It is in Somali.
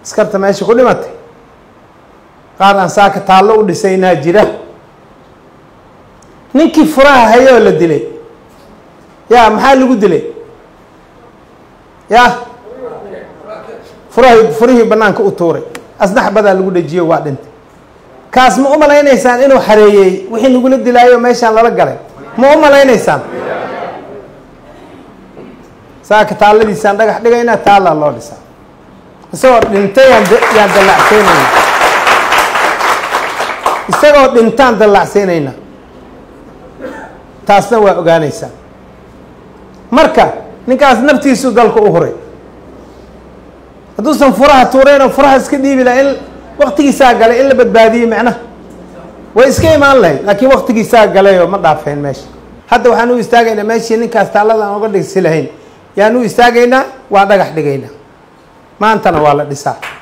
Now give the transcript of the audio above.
askarta meesha ku dhimatay qaar aan saaka taallo u dhisaynaa jira ninkii furaha hayoo la dilay ya maxaa lagu dilay ya furahi furihii banaanka u tuuray asnax badaa lagu dhajiyo waa dhintay kaas ma u malaynaysaan inuu xareeyey wixii nagula dilaayo meeshaan lala galay ma u malaynaysaan saaka taalladiisaan dhagax dhigaynaa taallaa loo dhisaa isagoo dhintay yaan yaan dallacsiinayna isagoo dhintaan dallacsiinayna taasna waa ogaanaysaan marka ninkaas naftiisu dalka u huray hadduusan furaha tuurayn oo furaha iska dhiibi laha in waktigiisaa galay in la badbaadiyey macnaha way iska imaan lahayd laakiin waktigiisaa galay oo ma dhaafeen meesha hadda waxaan u istaagaynaa meeshii ninkaas taallada aan uga dhigsi lahayn yaan u istaagaynaa waa dhagax dhigaynaa maantana waa la dhisaa